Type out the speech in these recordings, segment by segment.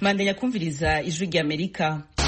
mandanya kumviriza ijwi ry'amerika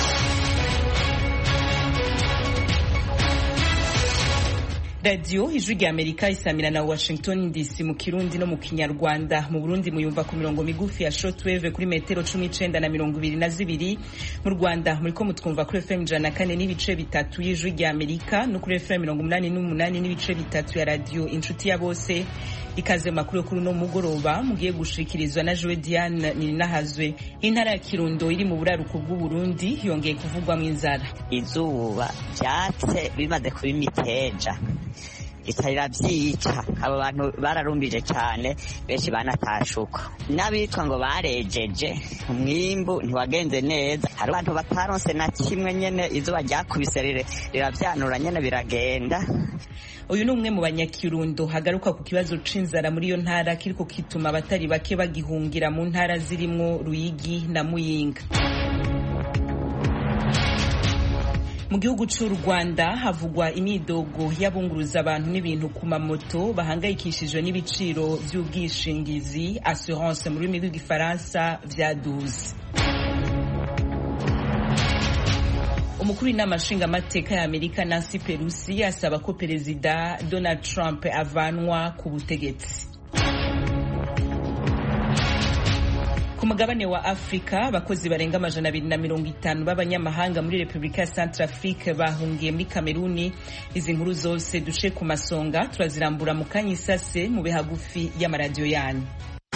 radiyo ijwi rya amerika isamira na washington dc mu kirundi no mu kinyarwanda mu burundi muyumva ku mirongo migufi ya shortwave kuri metero cumi n'icenda na mirongo ibiri na zibiri mu rwanda muriko mutwumva kuri fm ijana na kane n'ibice bitatu y'ijwi rya amerika no kuri fm mirongo umunani n'umunani n'ibice bitatu ya radiyo inshuti ya bose ikaze makuru yo kuri uno mugoroba mugiye gushikirizwa na Joe Diane Nininahazwe intara ya Kirundo iri mu buraruko bw'Uburundi yongeye kuvugwamo inzara izuba vyatse bimaze kuba imiteja itarira vyica abo bantu bararumbije cane benshi banatashuka n'abitwa ngo barejeje umwimbu ntiwagenze neza hari abantu bataronse na kimwe nyene izuba ryakubise riravyanura nyene biragenda uyu ni umwe mu banyakirundo hagaruka ku kibazo c'inzara muri iyo ntara kiriko kituma abatari bake bagihungira mu ntara zirimwo Ruyigi na Muyinga mu gihugu c'u Rwanda havugwa imidogo y'abunguruza abantu n'ibintu ku mamoto bahangayikishijwe n'ibiciro vy'ubwishingizi assurance mu rurimi rw'igifaransa vyaduze umukuru w'inama nshingamateka ya amerika nancy pelosi asaba ko perezida donald trump avanwa ku butegetsi ku mugabane wa afurika abakozi barenga amajana abiri na mirongo itanu b'abanyamahanga muri repubulika ya centre afrique bahungiye muri kameruni izi nkuru zose duce ku masonga turazirambura mu kanya isase mu bihagufi y'amaradiyo yanyu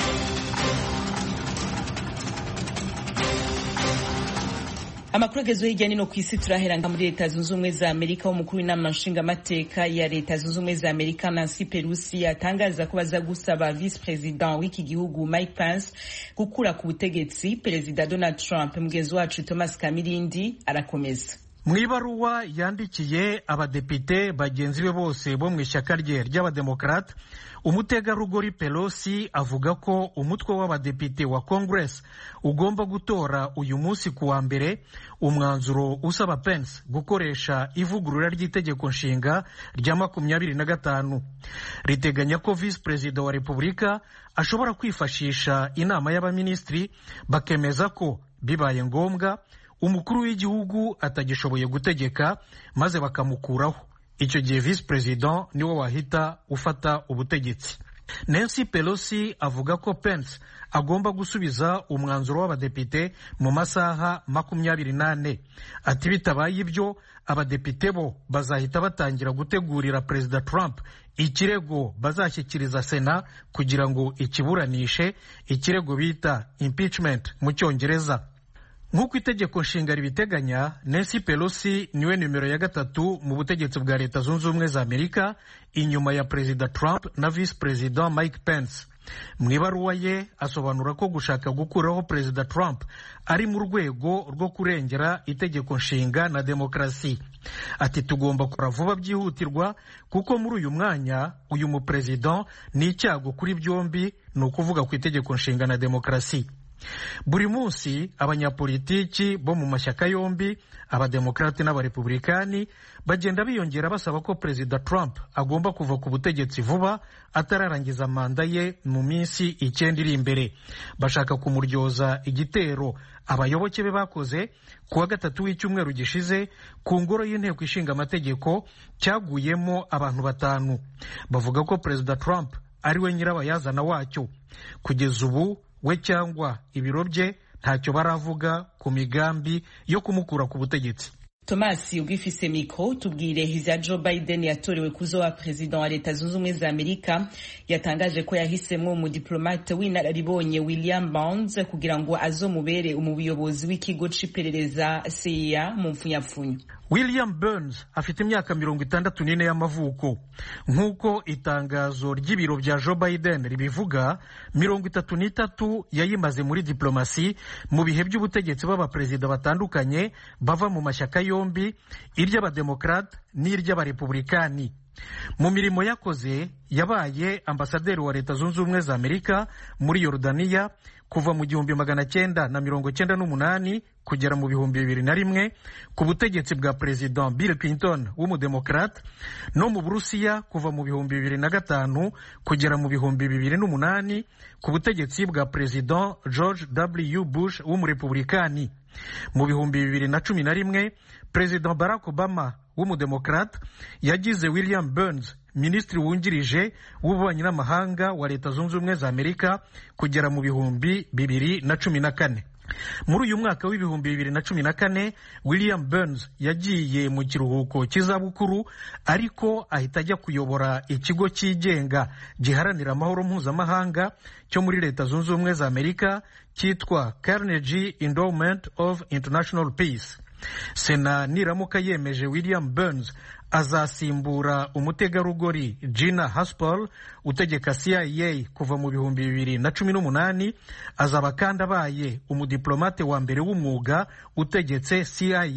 amakuru agezweho hirya no ku isi turahera muri leta zunze ubumwe za amerika umukuru w'inama nshingamateka ya leta zunze ubumwe za amerika nancy pelosi yatangaza ko baza gusaba visi perezida w'iki gihugu mike pence gukura ku butegetsi perezida donald trump mugenzi wacu thomas kamirindi arakomeza mu ibaruwa yandikiye abadepite bagenzi be bose bo mu ishyaka rye ry'abademokarate umutegarugori pelosi avuga ko umutwe w'abadepite wa congress ugomba gutora uyu munsi ku wa mbere umwanzuro usaba pence gukoresha ivugurura ry'itegeko nshinga rya makumyabiri na gatanu riteganya ko visi perezida wa repubulika ashobora kwifashisha inama y'abaminisitiri bakemeza ko bibaye ngombwa umukuru w'igihugu atagishoboye gutegeka maze bakamukuraho icyo gihe visi perezida niwe wahita ufata ubutegetsi nancy pelosi avuga ko pence agomba gusubiza umwanzuro w'abadepite mu masaha makumyabiri n'ane ati bitabaye ibyo abadepite bo bazahita batangira gutegurira perezida trump ikirego bazashyikiriza sena kugira ngo ikiburanishe ikirego bita impeachment mu cyongereza nk'uko itegeko nshinga ribiteganya nancy pelosi niwe nimero ya gatatu mu butegetsi bwa leta zunze ubumwe za amerika inyuma ya perezida trump na visi perezida mike pence mu ibaruwa ye asobanura ko gushaka gukuraho perezida trump ari mu rwego rwo kurengera itegeko nshinga na demokarasi ati tugomba gukora vuba byihutirwa kuko muri uyu mwanya uyu muperezida ni icyago kuri byombi ni ukuvuga ku itegeko nshinga na demokarasi buri munsi abanyapolitiki bo mu mashyaka yombi abademokarate n'abarepublikani bagenda biyongera basaba ko perezida trump agomba kuva ku butegetsi vuba atararangiza manda ye mu minsi icyenda iri imbere bashaka kumuryoza igitero abayoboke be bakoze ku wa gatatu w'icyumweru gishize ku ngoro y'inteko ishinga amategeko cyaguyemo abantu batanu bavuga ko perezida trump ari we nyirabayazana wacyo kugeza ubu we cyangwa ibiro bye ntacyo baravuga ku migambi yo kumukura ku butegetsi Thomas ubwifise mikro tubwire ivya Joe Biden yatorewe kuzoba perezida wa leta zunze ubumwe za Amerika yatangaje ko yahisemwo umudiplomate w'inararibonye William Burns kugira ngo azomubere umuyobozi w'ikigo c'iperereza CIA mu mfunyapfunyo William Burns afite imyaka mirongo itandatu n'ine y'amavuko nk'uko itangazo ry'ibiro bya Joe Biden ribivuga mirongo itatu n'itatu yayimaze muri diplomasi mu bihe by'ubutegetsi b'abaperezida batandukanye bava mu mashyaka yombi iry'abademokarate n'iry'abarepublikani mu mirimo yakoze yabaye ambasaderi wa leta zunze ubumwe za amerika muri yorudaniya kuva mu gihumbi magana cyenda na mirongo cyenda n'umunani kugera mu bihumbi bibiri na rimwe ku butegetsi bwa perezida bill clinton w'umudemokrate no mu burusiya kuva mu bihumbi bibiri na gatanu kugera mu bihumbi bibiri n'umunani ku butegetsi bwa perezida george w bush w'umurepublikani mu bihumbi bibiri na cumi na rimwe perezida barack obama w'umudemokrate yagize william burns minisitiri wungirije w'ububanyi n'amahanga wa leta zunze ubumwe za amerika kugera mu bihumbi bibiri na cumi na kane muri uyu mwaka w'ibihumbi bibiri na cumi na kane william burns yagiye mu kiruhuko cy'izabukuru ariko ahita ajya kuyobora ikigo cyigenga giharanira amahoro mpuzamahanga cyo muri leta zunze ubumwe za amerika cyitwa carnegie endowment of international peace sena niramuka yemeje william burns azasimbura umutegarugori gina haspel utegeka cia kuva mu bihumbi bibiri na cumi n'umunani azaba kandi abaye umudiplomate wa mbere w'umwuga utegetse cia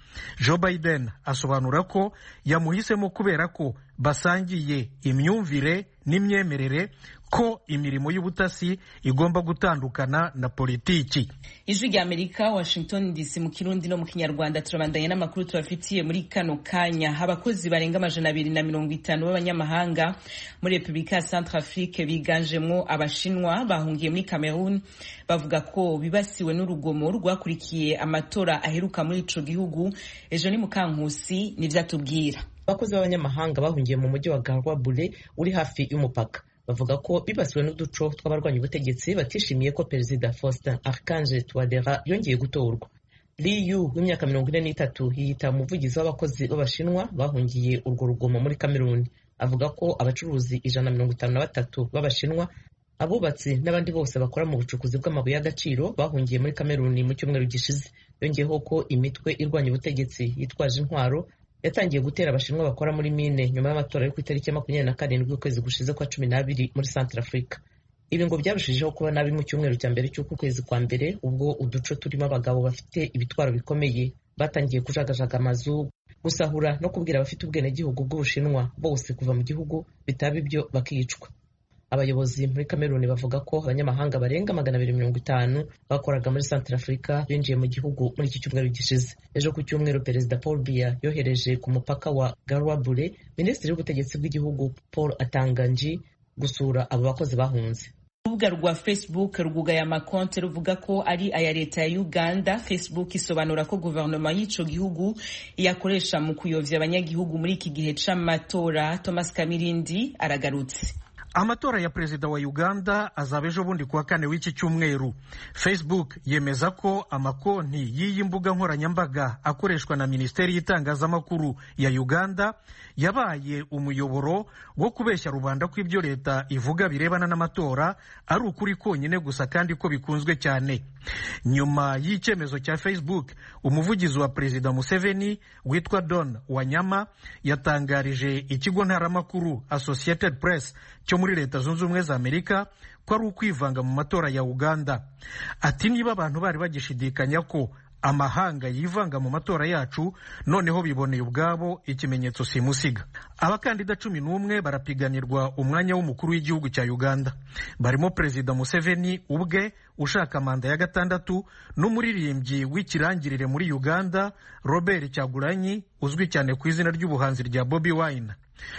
joe biden asobanura ko yamuhisemo kubera ko basangiye imyumvire n'imyemerere ko imirimo y'ubutasi igomba gutandukana na politiki ijwi rya amerika washington dc mu kirundi no mu kinyarwanda turabandanya n'amakuru tubafitiye muri kano kanya abakozi barenga amajana abiri na mirongo itanu b'abanyamahanga muri repubulika ya centre afrique biganjemwo abashinwa bahungiye muri cameroon bavuga ko bibasiwe n'urugomo rwakurikiye amatora aheruka muri ico gihugu ejo ni mukankusi nivyo atubwira abakozi b'abanyamahanga bahungiye mu mujyi wa garwa bure uri hafi y'umupaka bavuga ko bibasiwe n'uduco tw'abarwanya ubutegetsi batishimiye ko perezida faustin archange touadera yongeye gutorwa liyu w'imyaka mirongo ine n'itatu yiyita umuvugizi w'abakozi b'abashinwa bahungiye urwo rugomo muri kameruni avuga ko abacuruzi ijana na mirongo itanu na batatu b'abashinwa abubatsi n'abandi bose bakora mu bucukuzi bw'amabuye y'agaciro bahungiye muri kameruni mu cyumweru gishize yongeyeho ko imitwe irwanya ubutegetsi yitwaje intwaro yatangiye gutera abashinwa bakora muri mine nyuma y'amatora yo ku itariki ya makumyabiri na karindwi y'ukwezi gushize kwa cumi n'abiri muri centre africa ibi ngo byarushijeho kuba nabi mu cyumweru cya mbere cy'uku kwezi kwa mbere ubwo uduco turimo abagabo bafite ibitwaro bikomeye batangiye kujagajaga amazu gusahura no kubwira abafite ubwenegihugu bw'ubushinwa bose kuva mu gihugu bitaba ibyo bakicwa abayobozi muri kameruni bavuga ko abanyamahanga barenga magana abiri mirongo itanu bakoraga muri centre africa binjiye mu gihugu muri iki cyumweru gishize ejo ku cyumweru perezida paul biya yohereje ku mupaka wa garwabure minisitiri w'ubutegetsi bw'igihugu paul atanganji gusura abo bakozi bahunze urubuga rwa facebook rwugaye amakonte ruvuga ko ari aya leta ya uganda facebook isobanura ko guverinoma y'ico gihugu iyakoresha mu kuyovya abanyagihugu muri iki gihe c'amatora thomas kamirindi aragarutse amatora ya perezida wa uganda azaba ejo bundi kuwa kane w'iki cyumweru facebook yemeza ko amakonti y'iyi mbuga nkoranyambaga akoreshwa na minisiteri y'itangazamakuru ya uganda yabaye umuyoboro wo kubeshya rubanda ko ibyo leta ivuga birebana n'amatora ari ukuri konyine gusa kandi ko bikunzwe cyane nyuma y'icyemezo cya facebook umuvugizi wa perezida museveni witwa don wanyama yatangarije ikigo ntaramakuru associated press cyo muri leta zunze ubumwe za amerika ko ari ukwivanga mu matora ya uganda ati niba abantu bari bagishidikanya ko amahanga yivanga mu matora yacu noneho biboneye ubwabo ikimenyetso simusiga abakandida cumi n'umwe barapiganirwa umwanya w'umukuru w'igihugu cya uganda barimo perezida museveni ubwe ushaka manda ya gatandatu n'umuririmbyi w'ikirangirire muri uganda robert cyagulanyi uzwi cyane ku izina ry'ubuhanzi rya bobi wine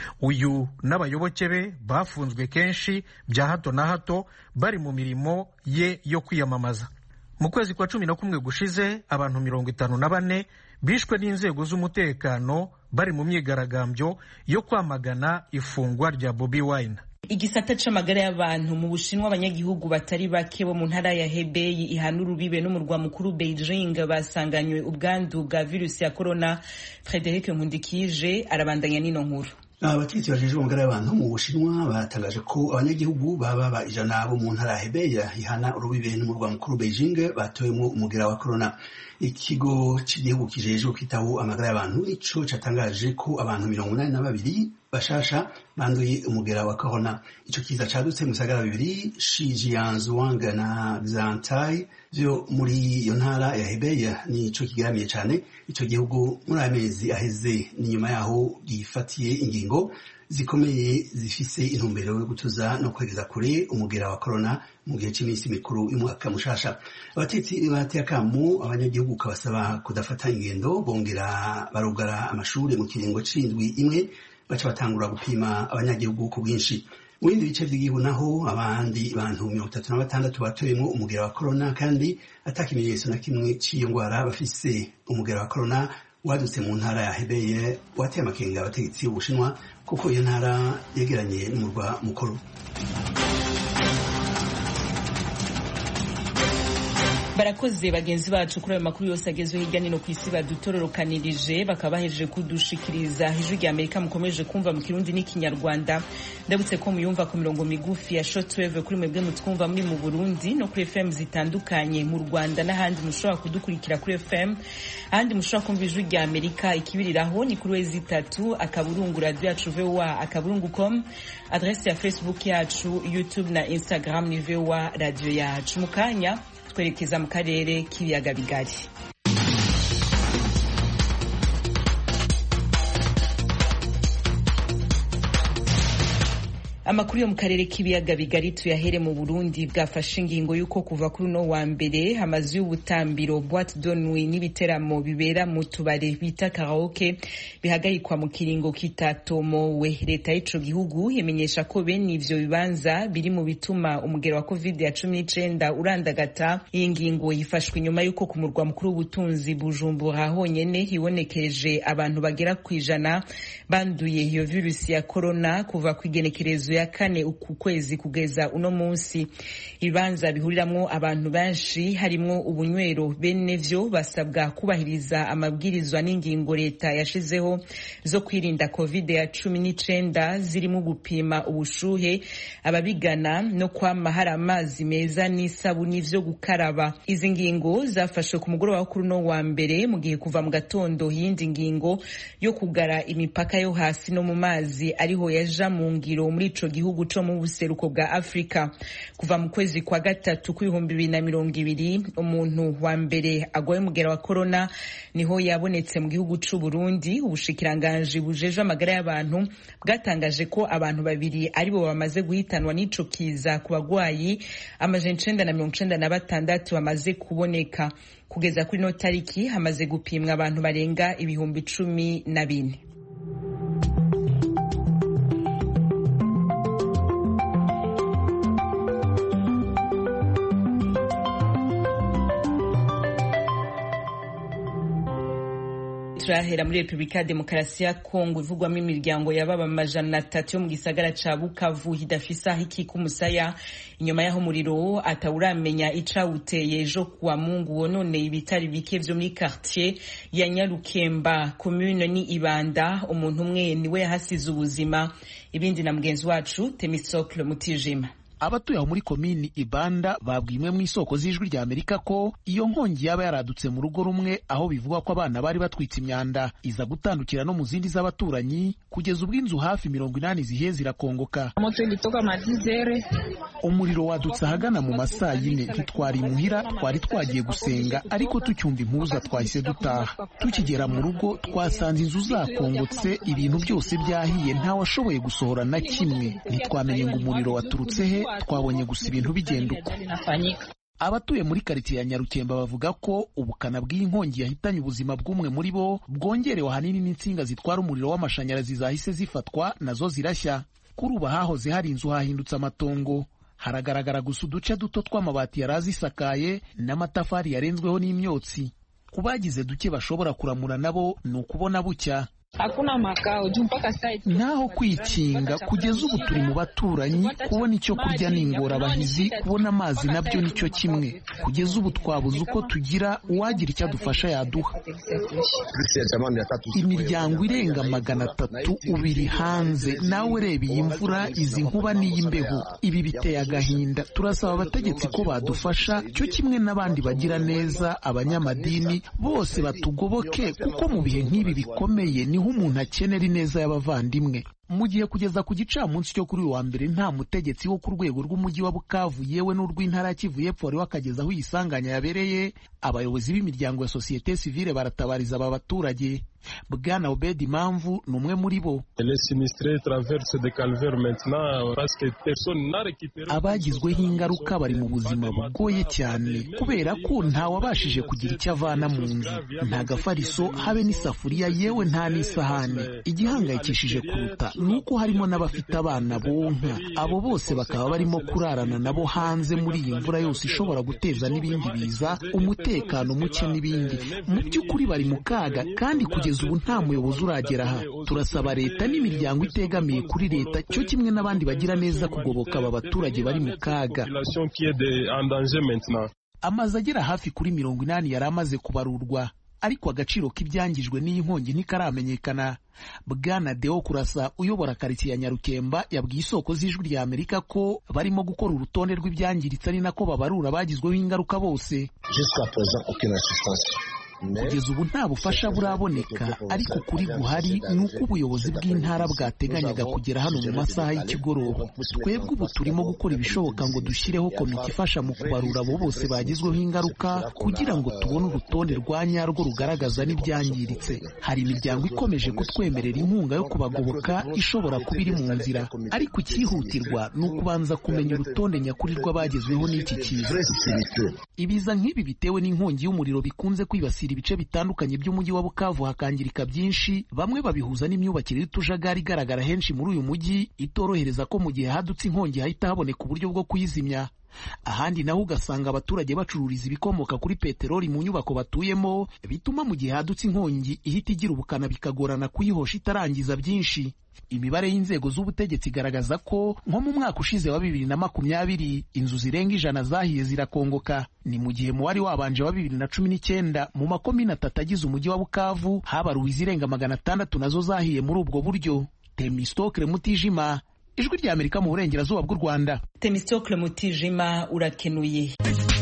uyu n'abayoboke be bafunzwe kenshi bya hato na hato bari mu mirimo ye yo kwiyamamaza mu kwezi kwa cumi na kumwe gushize abantu mirongo itanu na bane bishwe n'inzego z'umutekano bari mu myigaragambyo yo kwamagana ifungwa rya bobi wine igisata c'amagara y'abantu mu bushinwa abanyagihugu batari bake bo mu ntara ya hebeyi ihana urubibe n'umurwa mukuru beijing basanganywe ubwandu bwa virusi ya corona frederic nkundikije arabandanya n'ino nkuru abategetsi bajejwe amagara y'abantu mu bushinwa batangaje ko abanyagihugu baba ba ijana bo mu ntara ya hebeya ihana urubibe n'umurwa mukuru beijing batowemo umugera wa corona ikigo cy'igihugu kijejwe kwitaho amagara y'abantu ico catangaje ko abantu mirongo inani na babiri bashasha banduye umugera wa corona ico kiza cadutse mu bisagara bibiri shijianzwang na xantai vyo muri iyo ntara ya hebeya nico kigeramiye cane ico gihugu muri aya mezi aheze ni nyuma yaho gifatiye ingingo zikomeye zifise intumbero yo gutuza no kwegeza kure umugera wa corona mu gihe cy'iminsi mikuru y'umwaka mushasha abatetsi bateye akamu abanyagihugu kabasaba kudafata ingendo bongera barugara amashuri mu kiringo c'indwi imwe baca batangura gupima abanyagihugu ku bwinshi mu bindi bice by'igihugu naho abandi bantu mirongo itatu na batandatu batoyemo umugera wa corona kandi ata kimenyetso na kimwe cy'iyo ndwara bafise umugera wa corona wadutse mu ntara ya hebeye wateye amakenga abategetsi b'ubushinwa kuko iyo ntara yegeranye n'umurwa mukuru barakoze bagenzi bacu kuri ayo makuru yose agezweho hirya no ku isi badutororokanirije bakaba bahejeje kudushikiriza ijwi rya amerika mukomeje kumva mu kirundi n'ikinyarwanda ndabutse ko muyumva ku mirongo migufi ya shortwave kuri mwebwe mutwumva muri mu burundi no kuri fm zitandukanye mu rwanda n'ahandi mushobora kudukurikira kuri fm ahandi mushobora kumva ijwi rya amerika ikibiriraho ni kuri wezi itatu akaburungu radio yacu voa akaburungu com adrese ya facebook yacu youtube na instagram ni voa radio yacu mu kanya twerekeza mu karere k'ibiyaga bigari amakuru yo mu karere k'ibiyaga bigari tuyahere mu burundi bwafashe ingingo y'uko kuva kuri uno wa mbere amazu y'ubutambiro boite de nuit n'ibiteramo bibera mu tubare bita karaoke bihagarikwa mu kiringo kitatomowe leta y'ico gihugu imenyesha ko bene ivyo bibanza biri mu bituma umugero wa covid ya cumi n'icenda urandagata iyi ngingo yifashwe inyuma y'uko ku murwa mukuru w'ubutunzi bujumbura honyene hibonekeje abantu bagera ku ijana banduye iyo virusi ya korona kuva ku igenekerezo ya kane uku kwezi kugeza uno munsi ibibanza bihuriramwo abantu benshi harimwo ubunywero bene vyo basabwa kubahiriza amabwirizwa n'ingingo leta yashizeho zo kwirinda covid ya cumi n'icenda zirimo gupima ubushuhe ababigana no kwama hari amazi meza n'isabuni vyo gukaraba izi ngingo zafashwe ku mugoroba wo kuri uno wa mbere mu gihe kuva mu gatondo yindi ngingo yo kugara imipaka yo hasi no mu mazi ariho yaja mu ngiro muri ico gihugu co mu buseruko bwa Afrika kuva mu kwezi kwa gatatu kw'ibihumbi bibiri na mirongo ibiri umuntu wa mbere agwaye umugera wa corona niho yabonetse mu gihugu c'u Burundi ubushikiranganji bujejwe amagara y'abantu bwatangaje ko abantu babiri aribo bamaze guhitanwa n'ico kiza ku bagwayi amajana icenda na mirongo icenda na batandatu bamaze kuboneka kugeza kuri no tariki hamaze gupimwa abantu barenga ibihumbi cumi na bine turahera muri repubulika ya demokarasi ya kongo ivugwamo imiryango yababa amajana atatu yo mu gisagara ca bukavu hidafise aho ikika umusaya inyuma y'aho umuriro atawuramenya icawuteye ejo kuwa mungu wononeye ibitari bike vyo muri quartier ya nyarukemba commune ni ibanda umuntu umwe niwe yahasize ubuzima ibindi na mugenzi wacu temisocle mutijima abatuye aho muri komini ibanda babwiye imwe mu isoko z'ijwi rya amerika ko iyo nkongi yaba yaradutse mu rugo rumwe aho bivugwa ko abana bari batwitse imyanda iza gutandukira no mu zindi z'abaturanyi kugeza ubwo inzu hafi mirongo inani zihiye zirakongoka moto ilitoka madizere umuriro wadutse ahagana mu masaa yine ntitwari imuhira twari twagiye gusenga ariko tucyumva impuruza twahise dutaha tukigera mu rugo twasanze inzu zakongotse ibintu byose byahiye ntawashoboye gusohora na kimwe ntitwamenye ngo umuriro waturutse he twabonye gusa ibintu bigenda uko abatuye muri karitsiye ya nyarukemba bavuga ko ubukana bw'iyi nkongi yahitanye ubuzima bw'umwe muri bo bwongerewe ahanini n'insinga zitwara umuriro w'amashanyarazi zahise zifatwa nazo zirashya kuri ubu hahoze hari inzu hahindutse amatongo haragaragara gusa uduce duto tw'amabati yari azisakaye n'amatafari yarenzweho n'imyotsi ku bagize duke bashobora kuramura nabo ni ukubona bucya hakuna makao juu mpaka sasa naho kwikinga kugeza ubu turi mu baturanyi kubona icyo kurya ni ingorabahizi kubona amazi nabyo nicyo kimwe kugeza ubu twabuze uko tugira uwagira icyo adufasha yaduha imiryango irenga magana atatu ubiri hanze nawe ureba iyi mvura izi nkuba n'iy'imbeho ibi biteye agahinda turasaba abategetsi ko badufasha cyo kimwe n'abandi bagira neza abanyamadini bose batugoboke kuko mu bihe nk'ibi bikomeye niho umuntu akenera ineza y'abavandimwe mu gihe kugeza ku gicamunsi cyo kuri uyu wa mbere nta mutegetsi wo ku rwego rw'umujyi wa bukavu yewe n'urw'intara ya kivu y'epfo wari wakageza aho iyi sanganya yabereye abayobozi b'imiryango ya sosiyete sivile baratabariza aba baturage bwana obedi impamvu ni umwe muri bo abagizweho ingaruka bari mu buzima bugoye cyane kubera ko ntawabashije kugira icyo avana mu nzu nta gafariso habe n'isafuriya yewe nta n'isahani igihangayikishije kuruta ni uko harimo n'abafite abana bonka abo bose bakaba barimo kurarana nabo hanze muri iyi mvura yose ishobora guteza n'ibindi biza umutekano muke n'ibindi mu by'ukuri bari mu kaga kandi kugeza ubu nta muyobozi uragera aha turasaba leta n'imiryango itegamiye kuri leta cyo kimwe n'abandi bagira neza kugoboka aba baturage bari mu kaga amazu agera hafi kuri mirongo inani yari amaze kubarurwa ariko agaciro k'ibyangijwe n'iyi nkongi ntikaramenyekana bwana deo kurasa uyobora karitsiye ya nyarukemba yabwiye isoko z'ijwi rya amerika ko barimo gukora urutonde rw'ibyangiritse ari nako babarura bagizweho ingaruka bose kugeza ubu nta bufasha buraboneka ariko kuri guhari ni uko ubuyobozi bw'intara bwateganyaga kugera hano mu masaha y'ikigoroba twebwe ubu turimo gukora ibishoboka ngo dushyireho komite ifasha mu kubarura abo bose bagizweho ingaruka kugira ngo tubone urutonde rwa nyarwo rugaragaza n'ibyangiritse hari imiryango ikomeje kutwemerera inkunga yo kubagoboka ishobora kuba iri mu nzira ariko icyihutirwa ni ukubanza kumenya urutonde nyakuri rw'abagezweho n'iki kiza ibiza nk'ibi bitewe n'inkongi y'umuriro bikunze kwibasira ibice bitandukanye by'umujyi wa Bukavu hakangirika byinshi bamwe babihuza n'imyubakire y'utujagari igaragara henshi muri uyu mujyi itorohereza ko mu gihe hadutse inkongi hahita haboneka uburyo bwo kuyizimya ahandi naho ugasanga abaturage bacururiza ibikomoka kuri peteroli mu nyubako batuyemo bituma mu gihe hadutse inkongi ihita igira ubukana bikagorana kuyihosha itarangiza byinshi imibare y'inzego z'ubutegetsi igaragaza ko nko mu mwaka ushize wa bibiri na makumyabiri inzu zirenga ijana zahiye zirakongoka ni mu gihe mu wari wabanje wa bibiri na cumi n'icyenda mu makomine atatu agize umujyi wa bukavu habaruwe izirenga magana atandatu nazo zahiye muri ubwo buryo temistokre mutijima ijwi rya amerika mu burengerazuba bw'u rwanda temistokle mutijima urakenuye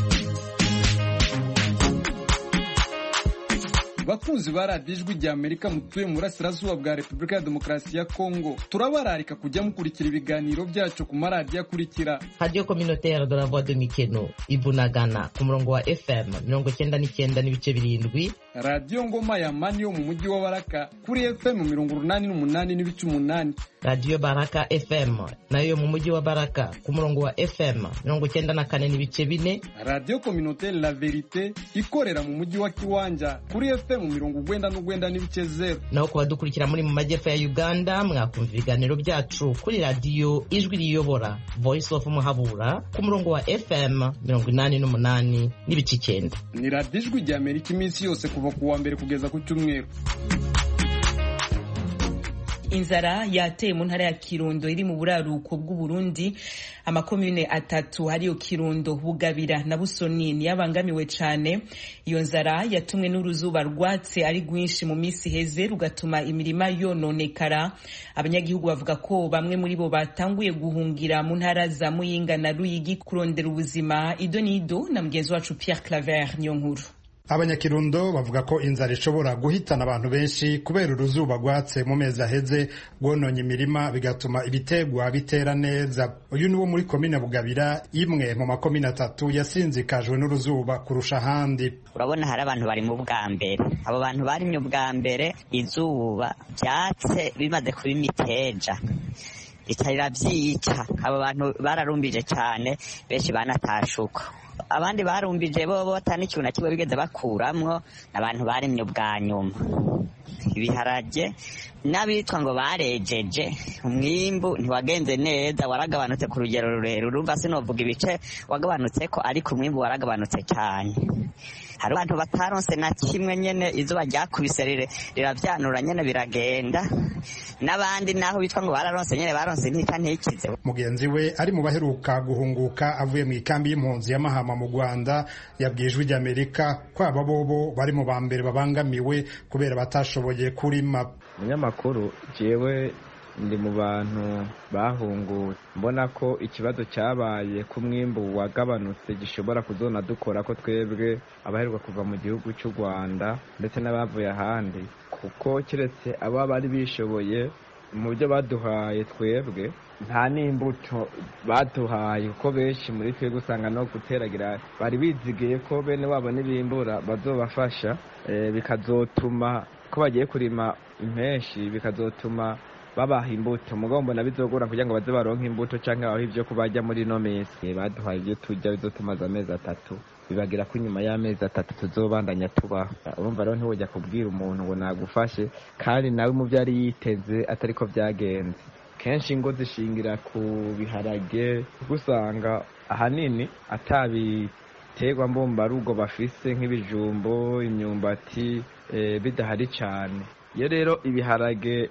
bakunzi ba radiyo ijwi rya amerika mutuye mu burasirazuba bwa repubulika ya demokarasi ya kongo turabararika kujya mukurikira ibiganiro byacu ku maradiyo akurikira radiyo communautaire de la voix de mikeno ibunagana ku murongo wa fm mirongo cyenda n'icyenda n'ibice birindwi radiyo ngoma ya mani yo mu mujyi wa baraka kuri fm mirongo urunani n'umunani n'ibice umunani radiyo baraka fm nayo mu mujyi wa baraka ku murongo wa fm mirongo cyenda na kane n'ibice bine radiyo communautaire la verite ikorera mu mujyi wa kiwanja kuri fm mu mirongo ugwenda n'ugwenda n'ibice zero naho ku badukurikira muri mu majyepfo ya uganda mwakumva ibiganiro byacu kuri radiyo ijwi riyobora voice of muhabura ku murongo wa fm mirongo inani n'umunani n'ibice icyenda ni radiyo ijwi rya amerika iminsi yose kuva ku wa mbere kugeza ku cyumweru inzara yateye mu ntara ya kirundo iri mu buraruko bw'uburundi amakomune atatu hariyo kirundo bugabira na busoni niyabangamiwe cyane iyo nzara yatumwe n'uruzuba rwatse ari rwinshi mu minsi iheze rugatuma imirima yononekara abanyagihugu bavuga ko bamwe muri bo batanguye guhungira mu ntara za muyinga na ruyigi kurondera ubuzima ido n'ido na mugenzi wacu pierre claver niyo nkuru abanyakirundo bavuga ko inzara ishobora guhitana abantu benshi kubera uruzuba rwatse mu mezi aheze rwononye imirima bigatuma ibitegwa bitera neza uyu ni wo muri komine bugabira imwe mu makomine atatu yasinzikajwe n'uruzuba kurusha ahandi urabona hari abantu bari mu bwa mbere abo bantu barimye ubwa mbere izuba byatse bimaze kuba imiteja bitarira byica abo bantu bararumbije cyane benshi banatashuka abandi barumbije bo batana ikintu na kimwe bigeze bakuramwo abantu baremye ubwa nyuma ibiharage n'abitwa ngo barejeje umwimbu ntiwagenze neza waragabanutse ku rugero rurerure urumva sinovuga ibice wagabanutse ko ariko umwimbu waragabanutse cyane hari abantu bataronse na kimwe nyene izuba ryakubise riravyanura nyene biragenda n'abandi naho bitwa ngo bararonse nyene baronse ntika ntikize mugenzi we ari mu baheruka guhunguka avuye mu ikambi y'impunzi ya mahama mu rwanda yabwiye ijwi ry'amerika ko aba bobo bari mu ba mbere babangamiwe kubera batashoboye kurima umunyamakuru jewe ndi mu bantu bahungutse mbona ko ikibazo cyabaye ku mwimbu wagabanutse gishobora kuzona dukora ko twebwe abaheruka kuva mu gihugu cy'u rwanda ndetse n'abavuye ahandi kuko keretse aba bari bishoboye mu byo baduhaye twebwe nta n'imbuto baduhaye kuko benshi muri twebwe usanga no guteragira bari bizigiye ko bene wabo n'ibimbura bazobafasha bikazotuma ko bagiye kurima impenshi bikazotuma babaha imbuto mugabo mbona bizogora kugira ngo baze baronke imbuto cyangwa babahe ibyo kubajya muri ino minsi baduhaye ibyo turya bizotumaze amezi atatu bibagira ko inyuma y'amezi atatu tuzobandanya tubaho urumva rero ntiwujya kubwira umuntu ngo nagufashe kandi nawe mu byo yari yiteze atari ko byagenze kenshi ingo zishingira ku biharage usanga ahanini atabiterwa mbumbarugo bafise nk'ibijumbo imyumbati bidahari cyane iyo rero ibiharage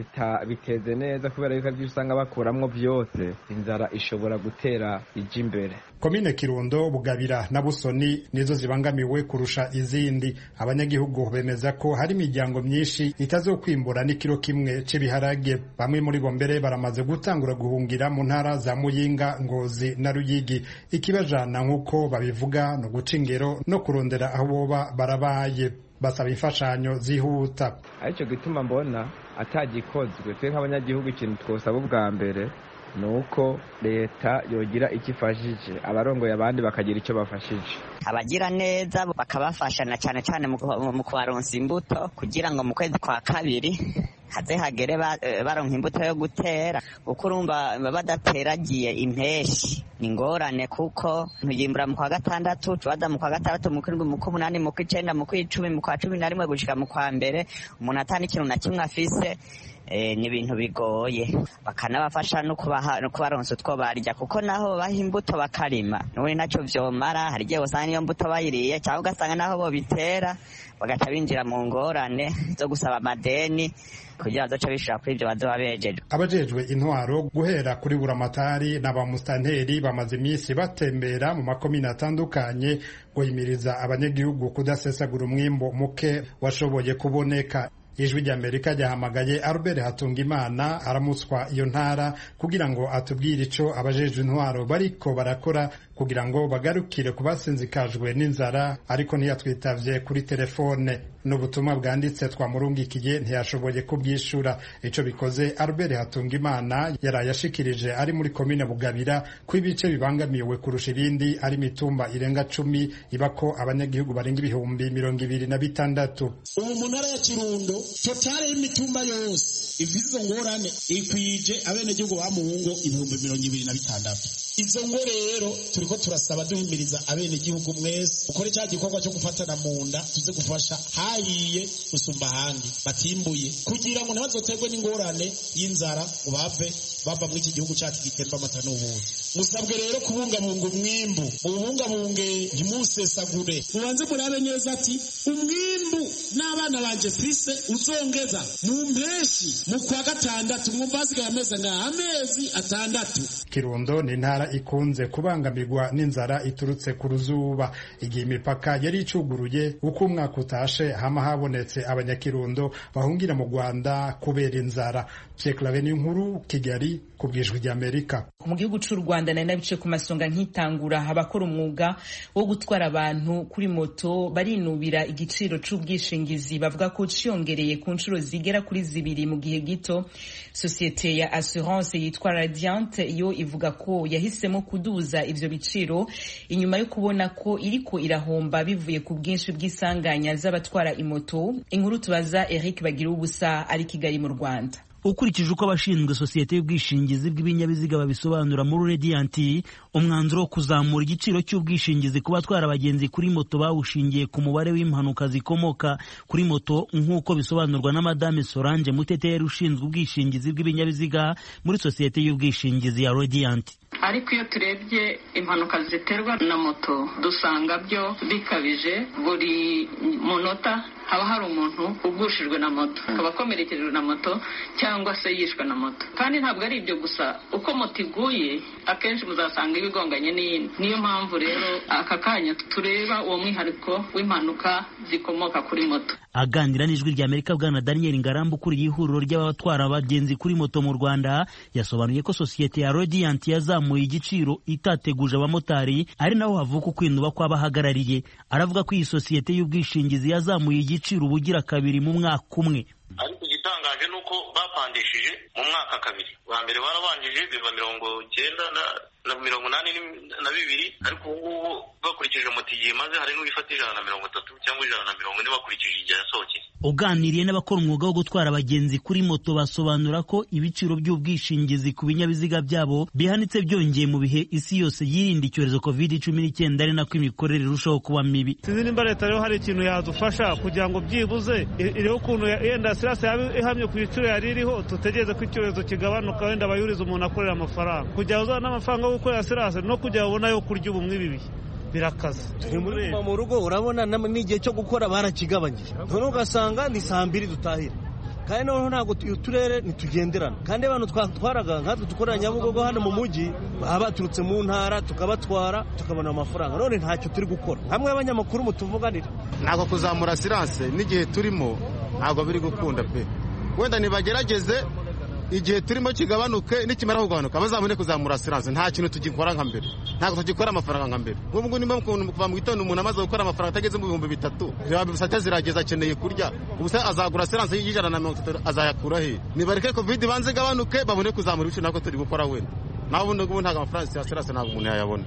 biteze neza kubera yuko ibyo usanga bakuramwo byose inzara ishobora gutera ijya imbere komine kirundo bugabira na busoni nizo zibangamiwe kurusha izindi abanyagihugu bemeza ko hari imiryango myinshi itazokwimbura n'ikiro kimwe cy'ibiharage bamwe muri bo mbere baramaze gutangura guhungira mu ntara za muyinga ngozi na ruyigi ikibajana nk'uko babivuga no guca ingero no kurondera aho boba barabaye basaba imfashanyo zihuta aricyo gituma mbona atagikozwe twe nk'abanyagihugu ikintu twosaba ubwa mbere ni uko leta yogira icyo ifashije abarongoye abandi bakagira icyo bafashije abagira neza bakabafasha na cyane cyane mu kubaronsa imbuto kugira ngo mu kwezi kwa kabiri haze hagere baronka imbuto yo gutera kuko urumva badateragiye impeshi ni ingorane kuko ntuyimbura mu kwa gatandatu tubaza mu kwa gatandatu mu kwindwi mu kw'umunani mu kw'icenda mu kw'icumi mu kwa cumi na rimwe gushika mu kwa mbere umuntu atani ikintu na kimwe afise ni ibintu bigoye bakanabafasha no kubaronsa utwo barya kuko naho baha imbuto bakarima n'ubundi ntacyo vyomara hari igihe usanga niyo mbuto bayiriye cyangwa ugasanga naho bobitera bagaca binjira mu ngorane zo gusaba amadeni kugira bazoca bishura kuri ibyo bazoba bejejwe abajejwe intwaro guhera kuri buramatari na ba musitanteri bamaze iminsi batembera mu makomine atandukanye guhimiriza abanyagihugu kudasesagura umwimbo muke washoboye kuboneka ijwi ry'amerika ryahamagaye albert hatungimana aramutswa iyo ntara kugira ngo atubwire ico abajejwe intwaro bariko barakora kugira ngo bagarukire ku basinzikajwe n'inzara ariko ntiyatwitavye kuri telefone n'ubutumwa bwanditse twamurungikiye ntiyashoboye kubwishura ico bikoze albert hatungimana yaraye ashikirije ari muri komine bugabira ko ibice bibangamiwe kurusha ibindi ari imitumba irenga cumi ibako abanyagihugu barenga ibihumbi mirongo ibiri na bitandatu ubu mu ntara ya kirundo totale y'imitumba yose ifite izo ngorane ikwije abenegihugu ba muhungu ibihumbi mirongo ibiri na bitandatu izo ngo rero turiko turasaba duhimiriza abenegihugu mwese ukore cya gikorwa cyo gufatana mu nda tuze gufasha hahiye gusumba ahandi batimbuye kugira ngo ntibazoterwe n'ingorane y'inzara ngo bave bava muri iki gihugu cyacu gitemba amata n'ubundi musabwe rero kubungabunga umwimbu mubungabunge ntimusesagure mubanze murabe neza ati umwimbu n'abana banje fise uzongeza mu mpeshi mu kwa gatandatu mwumva hasigaye amezi angahe amezi atandatu kirundo ni intara ikunze kubangamirwa n'inzara iturutse ku ruzuba igihe imipaka yari icuguruye uko umwaka utashe hama habonetse abanyakirundo bahungira mu rwanda kubera inzara pyeklave n'inkuru kigali ku bwijwi ry'amerika mu gihugu cy'u rwanda nari nabice ku masonga nkitangura abakora umwuga wo gutwara abantu kuri moto barinubira igiciro c'ubwishingizi bavuga ko ciyongereye ku nshuro zigera kuri zibiri mu gihe gito sosiyete ya assurance yitwa radiant yo ivuga ko yahisemo kuduza ivyo biciro inyuma yo kubona ko iriko irahomba bivuye ku bwinshi bw'isanganya z'abatwara imoto inkuru tubaza eric bagira ubusa ari kigali mu rwanda ukurikije uko abashinzwe sosiyete y'ubwishingizi bw'ibinyabiziga babisobanura muri radiyanti umwanzuro wo kuzamura igiciro cy'ubwishingizi ku batwara abagenzi kuri moto bawushingiye ku mubare w'impanuka zikomoka kuri moto nk'uko bisobanurwa na madame solange muteteri ushinzwe ubwishingizi bw'ibinyabiziga muri sosiyete y'ubwishingizi ya radiyanti ariko iyo turebye impanuka ziterwa na moto dusanga byo bikabije buri munota haba hari umuntu ugushijwe na moto akaba akomerekejwe na moto cyangwa se yishwe na moto kandi ntabwo ari ibyo gusa uko moto iguye akenshi muzasanga ibigonganye n'iyindi niyo mpamvu rero aka kanya tureba uwo mwihariko w'impanuka zikomoka kuri moto aganira n'ijwi rya amerika bwana daniel ngarambu ukuriye ihuriro ry'abatwara abagenzi kuri moto mu rwanda yasobanuye ko sosiyete ya radiant yazamuye igiciro itateguje abamotari ari naho havuka ukwinuba kw'abahagarariye aravuga ko iyi sosiyete y'ubwishingizi yazamuye igiciro ubugira kabiri mu mwaka umwe ariko igitangaje ni uko bapandishije mu mwaka kabiri wa mbere barabanjije biva mirongo cyenda na mirongo inani na bibiri ariko ubu ngubu bakurikije moto igihe imaze hari n'uwifata ijana na mirongo itatu cyangwa ijana na mirongo ine bakurikije igihe yasohokeye uganiriye n'abakora umwuga wo gutwara abagenzi kuri moto basobanura ko ibiciro by'ubwishingizi ku binyabiziga byabo bihanitse byongeye mu bihe isi yose yirinda icyorezo covid cumi n'icyenda ari nako imikorere irushaho kuba mibi sinzi nimba leta rero hari ikintu yadufasha kugira ngo byibuze iriho ukuntu yenda sirasi yaba ihamye ku biciro yari iriho tutegereze ko icyorezo kigabanuka wenda bayuriza umuntu akorera amafaranga kugira ngo uzabone n'amafaranga yo gukorera sirasi no kugira ngo ubone ayo kurya ubu mw'ibi bihe birakaze mu rugo urabona n'igihe cyo gukora barakigabanyije none ugasanga ni saa mbiri dutahira kandi noneho ntabwo uturere ntitugenderana kandi abantu twatwaraga nkatwe dukorera nyabugogo hano mu mujyi baba baturutse mu ntara tukabatwara tukabona amafaranga none ntacyo turi gukora hamwe y'abanyamakuru mutuvuganira ntabwo kuzamura siranse n'igihe turimo ntabwo biri gukunda pe wenda nibagerageze igihe turimo kigabanuke nikimara kugabanuka bazabone kuzamura siranse nta kintu tugikora nka mbere ntabwo tugikora amafaranga nka mbere nk'ubu ngubu niba kuva mu gitondo umuntu amaze gukora amafaranga atageze mu bihumbi bitatu bisate zirageza akeneye kurya ubusa azagura siranse y'ijana na mirongo itatu azayakura he nibareke kovide ibanze igabanuke babone kuzamura ibiciro ntabwo turi gukora wenda naho ubundi ngubu ntabwo amafaranga ya siranse ntabwo umuntu yayabona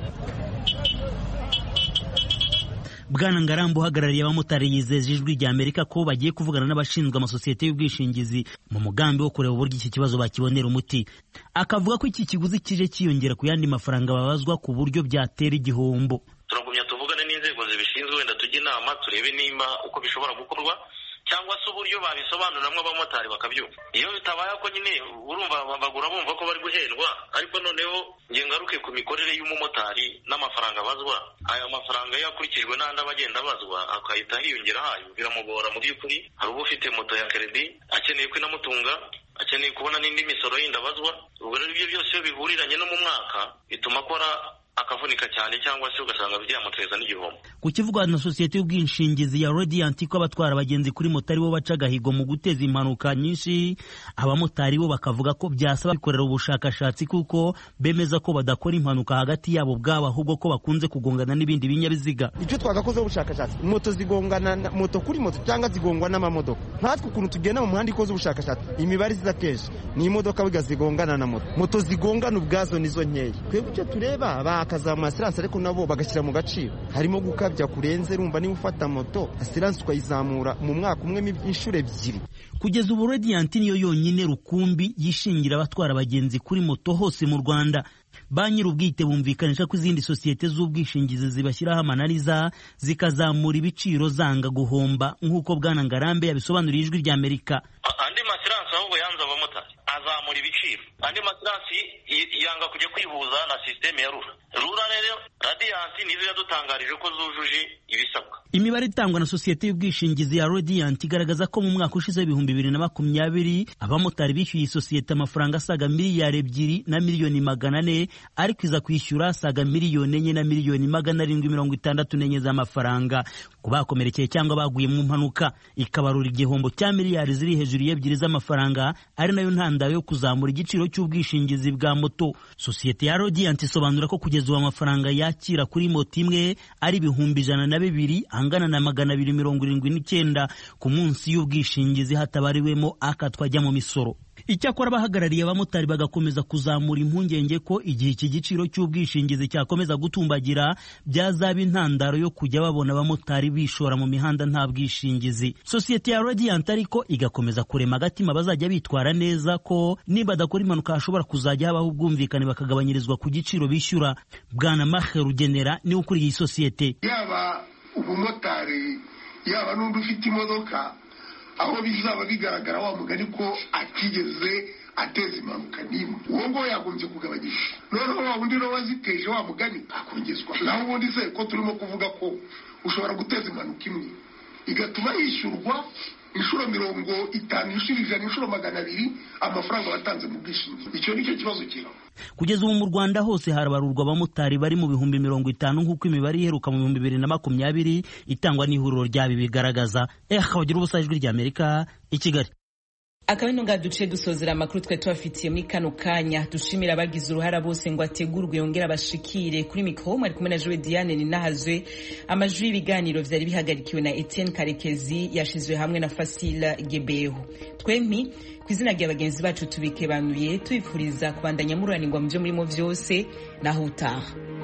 bwana ngarambu uhagarariye abamotari yizeje ijwi rya amerika ko bagiye kuvugana n'abashinzwe amasosiyete y'ubwishingizi mu mugambi wo kureba uburyo iki kibazo bakibonera umuti akavuga ko iki kiguzi kije cyiyongera ku yandi mafaranga babazwa ku buryo byatera igihombo turagumya tuvugane n'inzego zibishinzwe wenda tujye inama turebe nimba uko bishobora gukorwa cyangwa se uburyo babisobanuriramo abamotari bakabyumva iyo bitabaye ko nyine urumva bagura bumva ko bari guhendwa ariko noneho ngaruke ku mikorere y'umumotari n'amafaranga abazwa aya mafaranga iyo akurikijwe n'andi aba agenda abazwa akahita hiyongera hayo biramugora mu by'ukuri hari uba ufite moto ya keredi akeneye ko inamutunga akeneye kubona n'indi misoro yindi abazwa ubwo rero ibyo byose iyo bihuriranye no mu mwaka bituma akora akavunika cyane cyangwa se ugasanga byamuteza n'igihombo ku kivugwa na sosiyete y'ubwishingizi ya Radiant ko abatwara abagenzi kuri moto aribo baca agahigo mu guteza impanuka nyinshi abamotari bo bakavuga ko byasaba bikorera ubushakashatsi kuko bemeza ko badakora impanuka hagati yabo ubwabo ahubwo ko bakunze kugongana n'ibindi binyabiziga icyo twagakozeho ubushakashatsi moto zigongana moto kuri moto cyangwa zigongwa n'amamodoka nkatwe ukuntu tugenda mu muhanda ikoze ubushakashatsi imibare iza kenshi ni imodoka biga zigongana na moto moto zigongana ubwazo nizo nkeya twebwe icyo tureba bakazamura asiranse ariko nabo bagashyira mu gaciro harimo gukabya kurenze rumva niba ufata moto asiranse ukayizamura mu mwaka umwe inshuro ebyiri kugeza ubu Radiant niyo yonyine rukumbi yishingira abatwara abagenzi kuri moto hose mu Rwanda ba nyir'ubwite bumvikanisha ko izindi sosiyete z'ubwishingizi zibashyiraho amananiza zikazamura ibiciro zanga guhomba nk'uko bwana ngarambe yabisobanuriye ijwi rya amerika andi masiransi ahubwo yanze abamotari azamura ibiciro andi masiransi yanga kujya kwihuza na sisiteme ya rura rura rero radiyanti nizo yadutangarije ko zujuje ibisabwa imibare itangwa na sosiyete y'ubwishingizi ya Radiant igaragaza ko mu mwaka ushize w'ibihumbi bibiri na makumyabiri abamotari bishyuye iyi sosiyete amafaranga asaga miliyari ebyiri na miliyoni magana ane ariko iza kwishyura asaga miliyoni enye na miliyoni magana arindwi mirongo itandatu n'enye z'amafaranga ku bakomerekeye cyangwa baguye mu mpanuka ikabarura igihombo cya miliyari ziri hejuru y'ebyiri z'amafaranga ari nayo ntandaro yo kuzamura igiciro cy'ubwishingizi bwa moto sosiyete ya Radiant isobanura ko kugeza ubu amafaranga yakira kuri moto imwe ari ibihumbi ijana na bibiri angana na magana abiri mirongo irindwi n'icyenda ku munsi y'ubwishingizi hatabariwemo akatwa ajya mu misoro icyakora abahagarariye abamotari bagakomeza kuzamura impungenge ko igihe iki giciro cy'ubwishingizi cyakomeza gutumbagira byazaba intandaro yo kujya babona abamotari bishora mu mihanda nta bwishingizi sosiyete ya Radiant ariko igakomeza kurema agatima bazajya bitwara neza ko niba badakora impanuka hashobora kuzajya habaho ubwumvikane bakagabanyirizwa ku giciro bishyura bwana mahe rugenera niwe ukuriye iyi sosiyete yaba umumotari yaba n'undi ufite imodoka aho bizaba bigaragara wa mugani ko atigeze ateza impanuka n'imwe uwo nguwo yagombye kugabanyisha noneho wa wundi nawe waziteje wa mugani akongezwa naho ubundi se ko turimo kuvuga ko ushobora guteza impanuka imwe igatuma yishyurwa inshuro mirongo itanu inshuro ijana inshuro magana abiri amafaranga watanze mu bwishingizi icyo nicyo kibazo kiraba kugeza ubu mu rwanda hose harabarurwa abamotari bari mu bihumbi mirongo itanu nk'uko imibare iheruka mu bihumbi bibiri na makumyabiri itangwa n'ihuriro ryabi bigaragaza eh bagira ubusa ijwi ry'amerika i kigali akaba ino ngaha duce dusozera amakuru twari tubafitiye muri kano kanya dushimira abagize uruhara bose ngo ategurwe yongere abashikire kuri mikoro mwari kumwe na jowe diane ninahazwe amajwi y'ibiganiro vyari bihagarikiwe na etienne karekezi yashizwe hamwe na fasila gebeho twempi ku izina rya bagenzi bacu tubikebanuye tubifuriza kubandanya mururanirwa mu vyo murimo vyose naho utaha